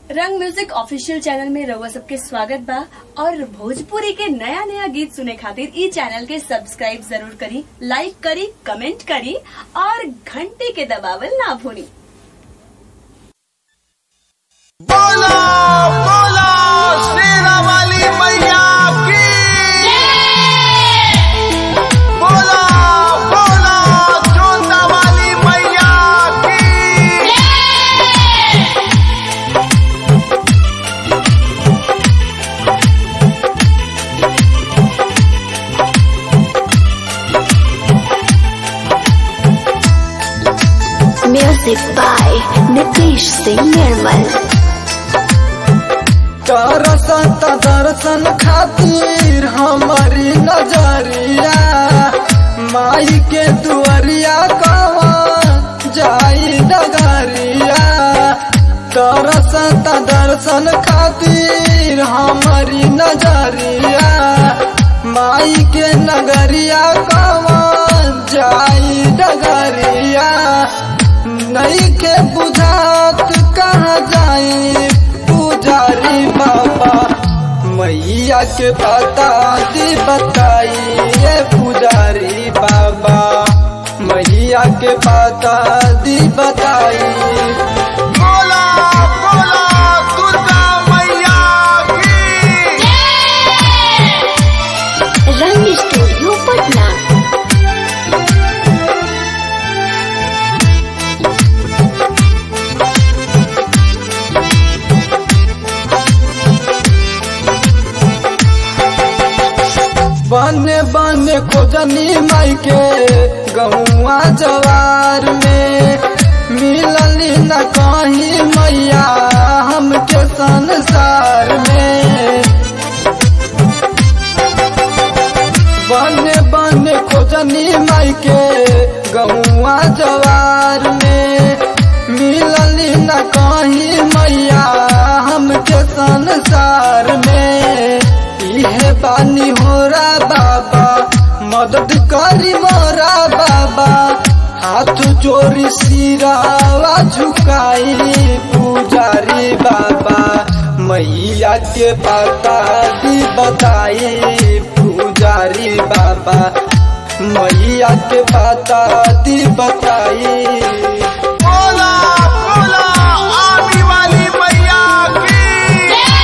रंग music official channel में रउआ सबके स्वागत बा और भोजपुरी के नया नया गीत सुने खातिर ई चैनल के सब्सक्राइब जरूर करी लाइक करी कमेंट करी और घंटी के दबावल ना भूली बोलो बोलो श्री रामाली मैया की बोलो बोलो जोता वाली मैया की Music by Nitish Singh Nirmal. दर्शन त दर्शन खातिर हमारी नजरिया माई के दुआरिया कवा जाई डगरिया दर्शन त दर्शन खातिर हमारी नजरिया माई के नगरिया कवा जाई डगरिया नहीं के बुझात कहाँ जाई पुजारी बाबा मैया के पता दी बताई ये पुजारी बाबा मैया के पता दी बताई बोला बोला दुर्गा मैया की Rang Studio Patna. बने बने खोजनी माई के गहुआ जवार में मिलली न कहीं मैया हमके संसार में बने बने खोजनी माई के गहुआ जवार में मिलली न कहीं मैया हमके संसार में इहे बानी होरा बाबा मदद करी मोरा बाबा हाथ चोरी सिरावा झुकाई पुजारी बाबा मैया के पता दी बताई पुजारी बाबा मैया के पता दी बताई बोला बोला आने वाली मैया की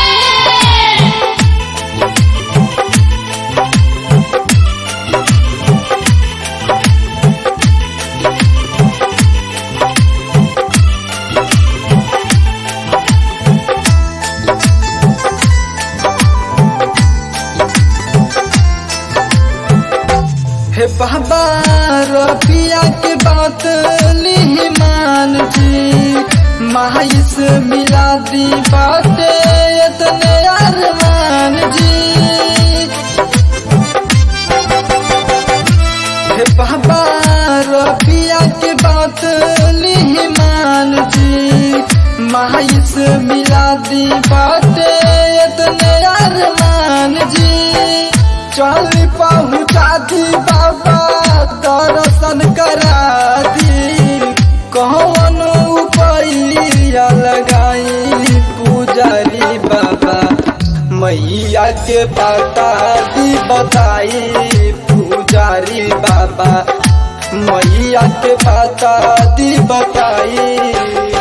हे बाबा रबिया के बात ली मान जी माई से मिला दी बाते इतने अरमान जी हे बाबा रबिया के बात ली मान जी माई से मिला दी बाते इतने अरमान जी चल पहुँचा दी बाबा दर्शन करा दी कौन उपाया लगाई पुजारी बाबा मैया के पता दी बताई पुजारी बाबा मैया के पता दी बताई